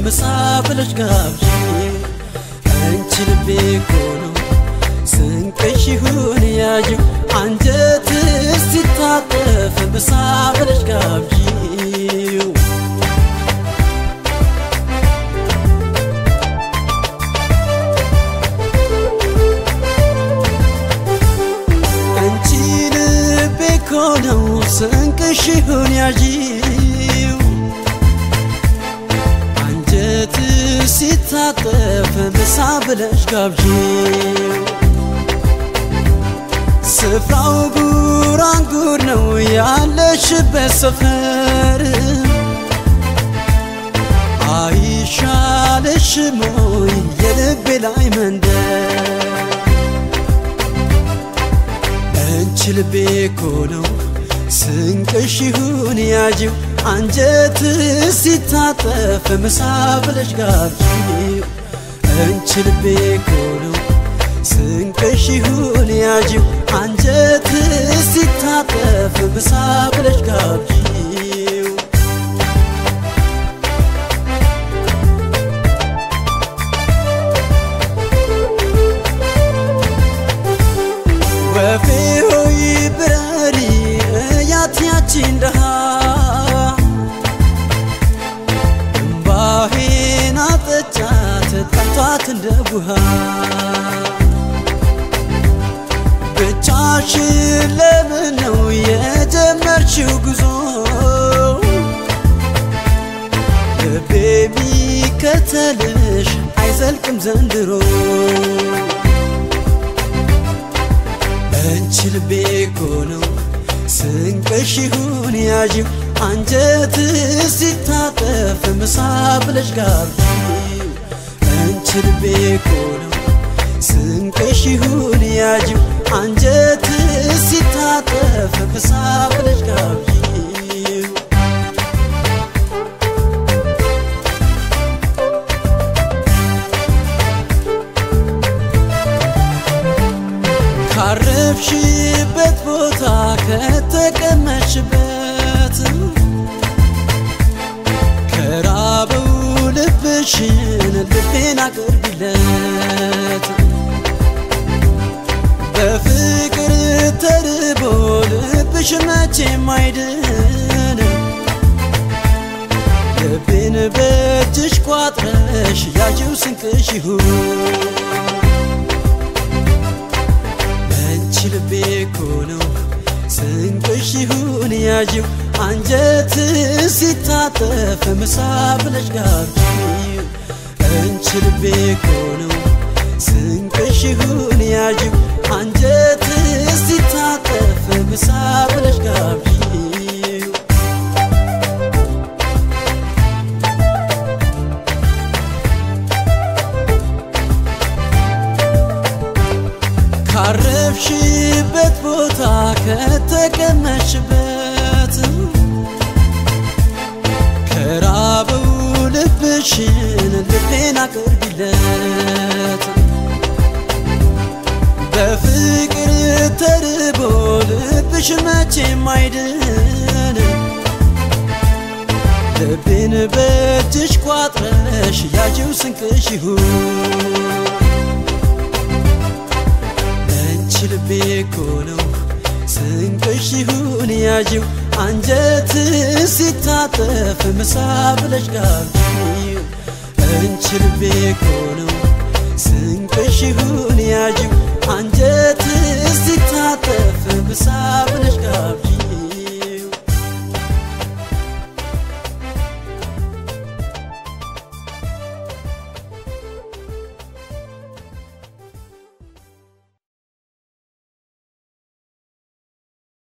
ምሳ ብለሽ ጋብዥው አንቺ ልቤ እኮ ነው ስንቅሽ ይሁን ያዥው አንጀትስ ሲታጠፍ ምሳ ብለሽ ጋብዥው አንቺ ልቤ እኮ ነው ስንቅሽ ይሁን ያዥው አንጀት ሲታጠፍ ምሳ ብለሽ ጋብዥው ስፍራው ጉራንጉር ነው ያለሽበት ሰፈር አይሻልሽም ወይ የልቤ ላይ መንደር አንቺ ልቤ እኮ ነው ስንቅሽ ይሁን ያዥው አንጀት ሲታጠፍ ምሳ ብለሽ ጋብዥው አንቺ ልቤ እኮ ነው ስንቅሽ ይሁን ያዥው አንጀት ሲታጠፍ ምሳ ብለሽ ጋብዥው ወፌ ሆይ ብረሪ እያት ያቺን ደሃ እምባዬን አጠጫት ጠምቷት እንደ ውሃ ብቻሽን ለምን ነው የጀመርሽው ጉዞ ልቤ ቢከተልሽ አይዘልቅም ዘንድሮ አንቺ ልቤ እኮ ነው ስንቅሽ ይሁን ያዥው አንጀት ሲታጠፍ ምሳ ብለሽ ጋብዥው አንቺ ልቤ እኮ ነው ስንቅሽ ይሁን ያዥው አንጀት ሲታጠፍ ምሳ ብለሽ ጋብዥው ካረፍሽበት ቦታ ከተቀመጥሽበት ከራበው ልብሽን ልቤን አቅርቢለት በፍቅር ተርቦ ልብሽ መቼም አይድን ልቤን በእጅሽ ቋጥረሽ ያዥው ስንቅሽ ይሁን አንቺ ልቤ እኮ ነው ስንቅሽ ይሁን ያዥው አንጀት ሲታጠፍ ምሳ ብለሽ ጋብዥው አንቺ ልቤ እኮ ነው ስንቅሽ ይሁን ያዥው አንጀት ሲታጠፍ ምሳ ብለሽ ጋብዥው ካረፍሽበት ቦታ ከተቀመጥሽበት ከራበው ልብሽን ልቤን አቅርቢለት በፍቅር ተርቦ ልብሽ መቼም አይድን ልቤን በእጅሽ ቋጥረሽ ያዥው ስንቅሽ ይሁን አንቺ ልቤ እኮ ነው ስንቅሽ ይሁን ያዥው አንጀት ሲታጠፍ ምሳ ብለሽ ጋብዥው አንቺ ልቤ እኮ ነው ስንቅሽ ይሁን ያዥው